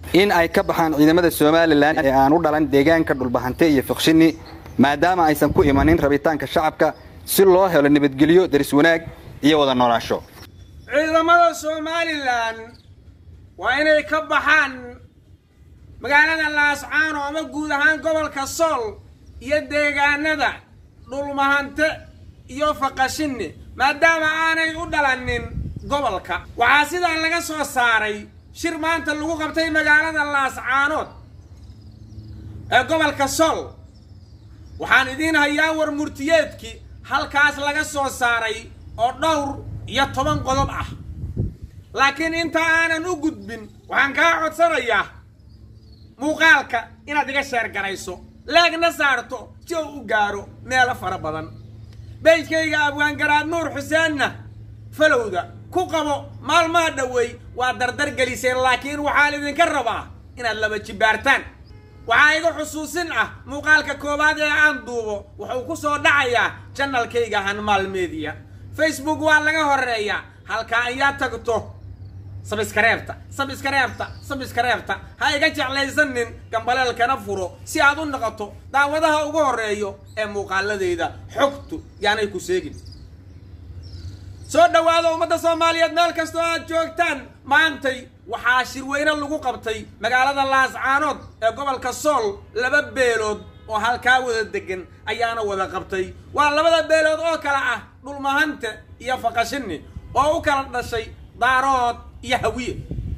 in ay ka baxaan ciidamada somalilan ee aan u dhalan deegaanka dhulbahante iyo fiqshini maadaama aysan ku imanin rabitaanka shacabka si loo helo nabadgelyo daris wanaag iyo wada noolaasho ciidamada somalilan waa inay ka baxaan magaalada laascaano ama guud ahaan gobolka sool iyo deegaanada dhulmahante iyo faqashini maadaama aanay u dhalanin gobolka waxaa sidaa laga soo saaray shir maanta lagu qabtay magaalada laascaanood ee gobolka sool waxaan idiin hayaa war murtiyeedkii halkaas laga soo saaray oo dhowr iyo toban qodob ah laakiin inta aanan u gudbin waxaan kaa codsanayaa muuqaalka inaad iga sheergarayso leegna saarto si uu u gaaro meelo fara badan beydkayga abwaangaraad nuur xuseenna falowda ku qabo maalmaha dhoweey waa dardar geliseen laakiin waxaan idinka rabaa inaad laba jibaartaan waxaa iga xusuusin ah muuqaalka koowaad ee aan duubo wuxuu ku soo dhacayaa janalkayga hanmaal media facebook waa laga horeeyaa halkaa ayaa tagto sabiskareebta sabiskareebta sabiskareebta ha iga jeclaysanin gambaleelkana furo si aad u noqoto daawadaha ugu horeeyo ee muuqaaladayda xogtu yaanay ku seegin soo dhowaada ummadda soomaaliyeed meel kastoo aad joogtaan maantay waxaa shirweyne lagu qabtay magaalada laascaanood ee gobolka sool laba beelood oo halkaa wada degan ayaana wada qabtay waa labada beelood oo kale ah dhulmahante iyo faqashini oo u kala dhashay daarood iyo hawiye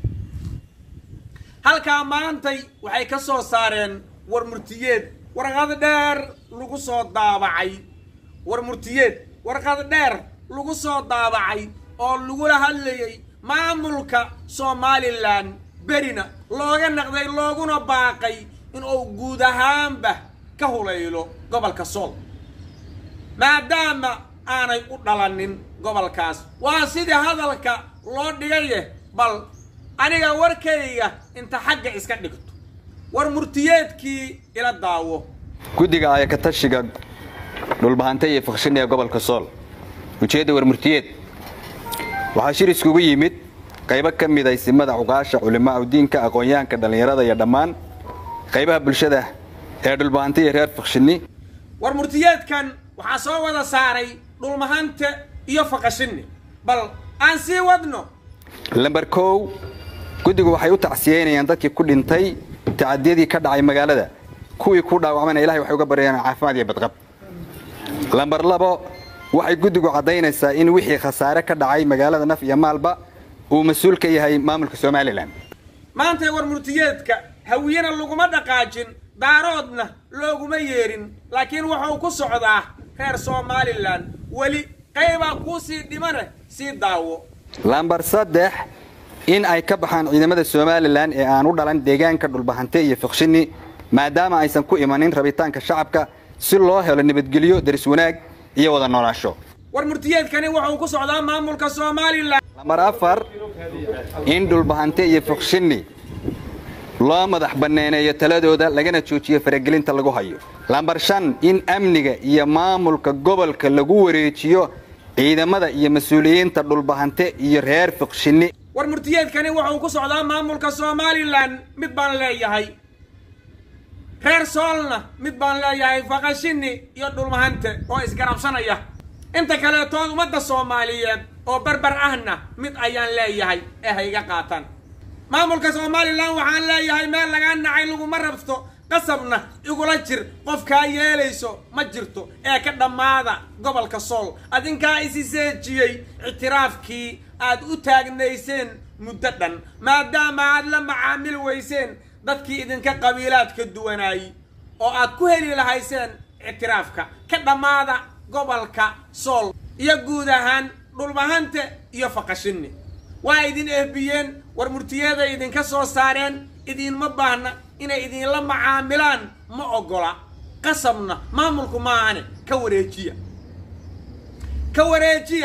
halkaa maantay waxay ka soo saareen war murtiyeed warqad dheer lagu soo daabacay war murtiyeed warqad dheer lagu soo daabacay oo lagula hadlayay maamulka somalilan berina looga naqday looguna baaqay inuu guud ahaanba ka hulaylo gobolka sool maadaama aanay u dhalanin gobolkaas waa sidii hadalka loo dhigaye bal aniga warkayga inta xagga iska dhigto war murtiyeedkii ila daawo guddiga ayakatashiga dhulbahante iyo fiqshini ee gobolka sool ujeedda war murtiyeed waxaa shir iskugu yimid qaybo ka mid ay simada cuqaasha culimaa udiinka aqoon-yahanka dhallinyarada iyo dhammaan qaybaha bulshada ee dhulbahante iyo reer fiqshini war murtiyeedkan waxaa soo wada saaray dhulmahante iyo faqashini bal aan sii wadno lamber kow guddigu waxay u tacsiyeynayaan dadkii ku dhintay tacadiyadii ka dhacay magaalada kuwii ku dhaawacmayna ilahay waxay uga baryayaan caafimaad iyo badqab lamber labo waxay guddigu caddaynaysaa in wixii khasaare ka dhacay magaalada naf iyo maalba uu mas-uul ka yahay maamulka somalilan maantay war murtiyeedka hawiyena laguma dhaqaajin daaroodna looguma yeerin laakiin wuxuu ku socdaa reer somalilan weli qaybaa kuu sii dhimane sii daawo lambar saddex in ay ka baxaan ciidamada somalilan ee aan u dhalan deegaanka dhulbahante iyo fiqshini maadaama aysan ku imanin rabitaanka shacabka si loo helo nabadgelyo daris wanaag iyo wada noolaasho war murtiyeedkani wuxuu ku socdaa maamulka somalilan lambar afar in dhulbahante iyo fiqshini loo madax banneeneeyo taladooda lagana joojiyo faragelinta lagu hayo lambar shan in amniga iyo maamulka gobolka lagu wareejiyo ciidamada iyo mas-uuliyiinta dhulbahante iyo reer fiqshini war murtiyeedkani wuxuu ku socdaa maamulka somalilan mid baan leeyahay reer soolna mid baan leeyahay faqashini iyo dhulmahante oo isgarabsanaya inta kaleetood ummadda soomaaliyeed oo barbar ahna mid ayaan leeyahay ee ha iga qaataan maamulka somalilan waxaan leeyahay meel lagaa nacay laguma rabto qasabna igula jir qofkaa yeelayso ma jirto ee ka dhammaada gobolka sool adinkaa isi seejiyey ictiraafkii aad u taagnayseen muddo dhan maadaama aad la macaamil weyseen dadkii idinka qabiilaadka duwanaayey oo aad ku heli lahayseen ictiraafka ka dhammaada gobolka sool iyo guud ahaan dhulbahante iyo faqashini waa idin ehbiyeen war murtiyeeday idinka soo saareen idinma baahna inay idinla macaamilaan ma oggola qasabna maamulku maahane ka wareejiya ka wareejiya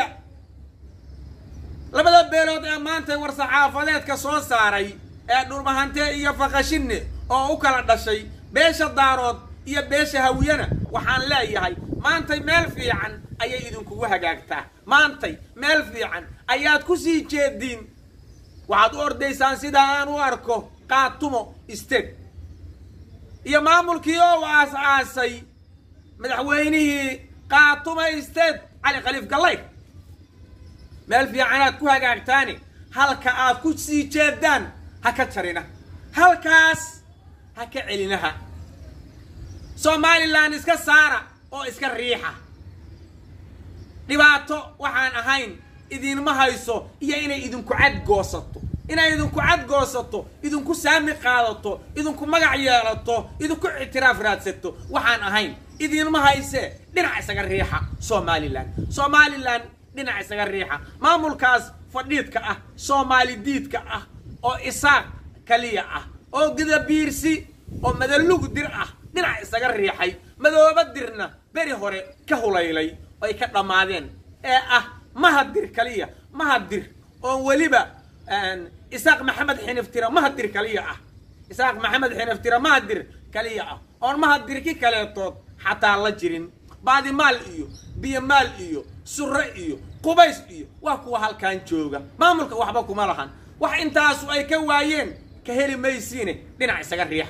labada beelood ee maanta war-saxaafadeedka soo saaray ee dhulmahante iyo faqashini oo u kala dhashay beesha daarood iyo beesha hawiyana waxaan leeyahay maantay meel fiican ayay idinkugu hagaagtaa maantay meel fiican ayaad ku sii jeediin waxaad u ordaysaan sidaa aan u arko qaatumo state iyo maamulkii oo aas-aasay madaxweynihii qaatumo state cali khaliif gallay meel fiicanaad ku hagaagtaani halka aad ku sii jeedaan ha ka jarina halkaas ha ka celinaha somalilan iska saara oo iska riixa dhibaato waxaan ahayn idinma hayso iyo inay idinku cadgoosato inay idinku cadgoosato idinku saami qaadato idinku magac yeelato idinku ictiraaf raadsato waxaan ahayn idinma hayse dhinac isaga riixa somalilan somalilan dhinac isaga riixa maamulkaas fadhiidka ah soomaali diidka ah oo isaaq kaliya ah oo gidabiirsi oo madalug dir ah dhinac isaga riixay madooba dirna beri hore ka hulaylay ay ka dhammaadeen ee ah mahadir kaliya mahadir oon weliba isaaq maxamed xiniftira mahadir kaliya ah isaaq maxamed xiniftira mahadir kaliya ah oon mahadirki kaleetood xataa la jirin baadimaal iyo biyomaal iyo surre iyo qubays iyo waa kuwa halkan jooga maamulka waxba kuma lahan wax intaasu ay ka waayeen ka heli maysiine dhinac isaga riixa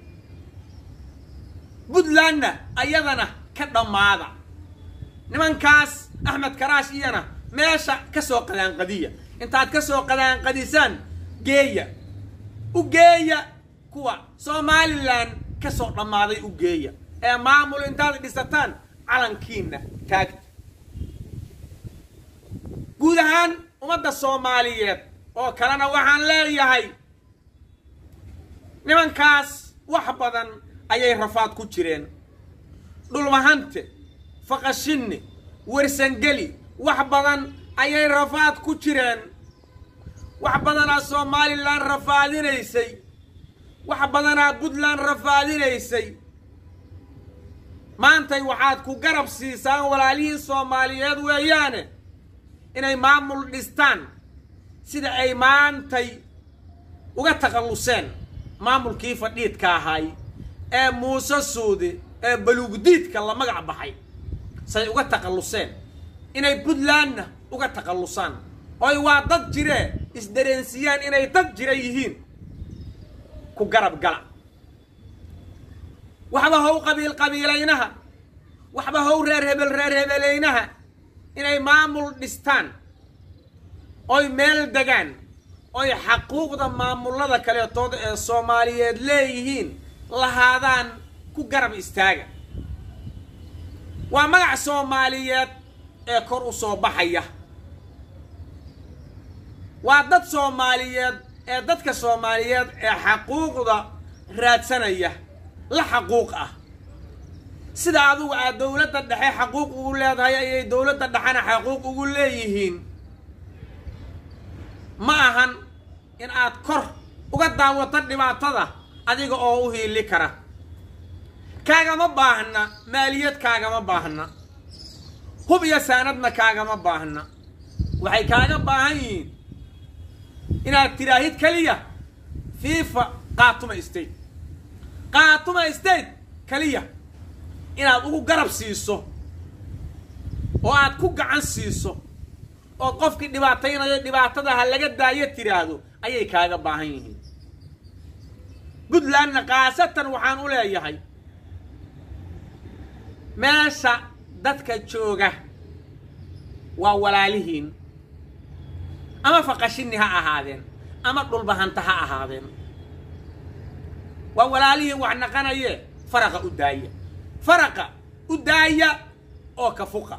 puntlandna ayadana ka dhammaada nimankaas axmed karaash iyana meesha ka soo qadaanqadiya intaad ka soo qadaanqadisaan geeya u geeya kuwa somalilan ka soo dhammaaday u geeya ee maamul intaad dhisataan calankiina taagta guud ahaan ummadda soomaaliyeed oo kalena waxaan leeyahay nimankaas wax badan ayay rafaad ku jireen dhulmahante faqashinni wersangeli wax badan ayay rafaad ku jireen wax badanaa somalilan rafaadinaysay wax badanaa puntland rafaadinaysay maantay waxaad ku garab siisaan walaalihii soomaaliyeed weeyaane inay maamul dhistaan sida ay maantay uga takhalluseen maamulkii fadhiidka ahay ee muuse suudi ee baluugdiidka la magac baxay say uga takhalluseen inay puntlandna uga takhallusaan oy waa dad jiree isdareensiyaan inay dad jira yihiin ku garab gala waxba how qabiil qabiilaynaha waxba how reer hebel reer hebelaynaha inay maamul dhistaan oy meel degaan oy xaquuqda maamullada kaleetooda ee soomaaliyeed leeyihiin lahaadaan ku garab istaaga waa magac soomaaliyeed ee kor u soo baxaya waa dad soomaaliyeed ee dadka soomaaliyeed ee xaquuqda raadsanaya la xaquuq ah sida adugu aad dowladda dhexe xaquuq ugu leedahay ayay dowladda dhexena xaquuq ugu leeyihiin ma ahan in aad kor uga daawato dhibaatada adiga oo u hiili kara kaagama baahna maaliyad kaagama baahna hub iyo saanadna kaagama baahna waxay kaaga baahan yihiin inaad tiraahid keliya fifa qaatuma state qaatuma state keliya inaad ugu garab siiso oo aad ku gacan siiso oo qofkii dhibaataynayo dhibaatada ha laga daayo tiraahdo ayay kaaga baahan yihiin puntlandna khaasatan waxaan u leeyahay meesha dadka jooga waa walaalihiin ama faqashini ha ahaadeen ama dhulbahanta ha ahaadeen waa walaalihiin wax naqanaye faraqa u daaya faraqa u daaya oo ka fuqa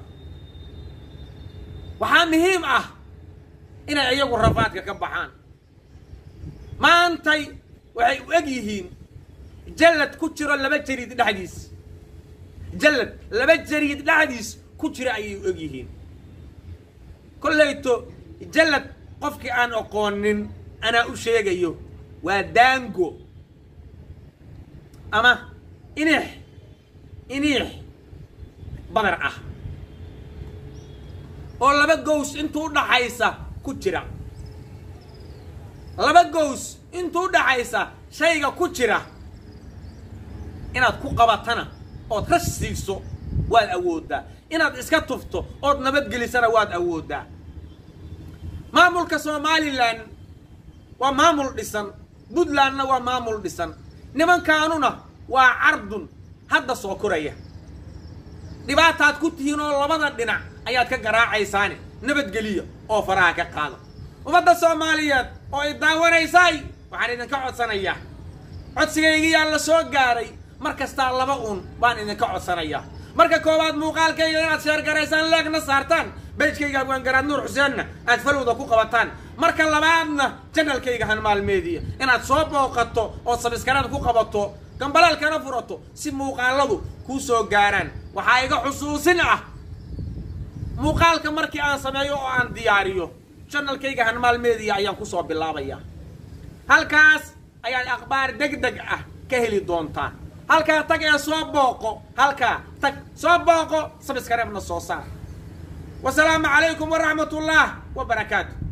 waxaa muhiim ah inay iyagu rafaadka ka baxaan maantay waxay u eg yihiin jallad ku jiro laba jariid dhexdiis jallad laba jariid dhexdiis ku jira ayay u eg yihiin kollayto jallad qofkii aan aqoonin anaa u sheegayo waa daango ama inix iniix badar ah oo laba gows intuu dhaxaysa ku jira laba gows intuu dhaxaysa shayga ku jira inaad ku qabatana ood rash siiso waad awooddaa inaad iska tufto ood nabadgelisana waad awooddaa maamulka somalilan waa maamul dhisan puntlandna waa maamul dhisan nimankaanuna waa cardun hadda soo koraya dhibaataad ku tihiin oo labada dhinac ayaad ka garaacaysaane nabadgeliya oo faraha ka qaada ummadda soomaaliyeed oo i daawanaysay waxaan idinka codsanayaa codsigaygiyaa la soo gaaray mar kastaa laba uun baan idinka codsanayaa marka koowaad muuqaalkayga inaad sheergaraysaan leegna saartaan bejkayga abwaangaraad nuur xuseenna aad falowda ku qabataan marka labaadna janalkayga hanmaalmeediya inaad soo booqato oo sabiskaraad ku qabato gambalaalkana furato si muuqaaladu kuu soo gaaraan waxaa iga xusuusin ah muuqaalka markii aan sameeyo oo aan diyaariyo janalkayga hanmaalmeediya ayaan kusoo bilaabayaa halkaas ayaad akhbaar deg deg ah ka heli doontaa halkaa tag ee soo booqo halkaa tag soo booqo sabiskareebna soo saar wasalaamu calaykum waraxmat ullah wa barakaatu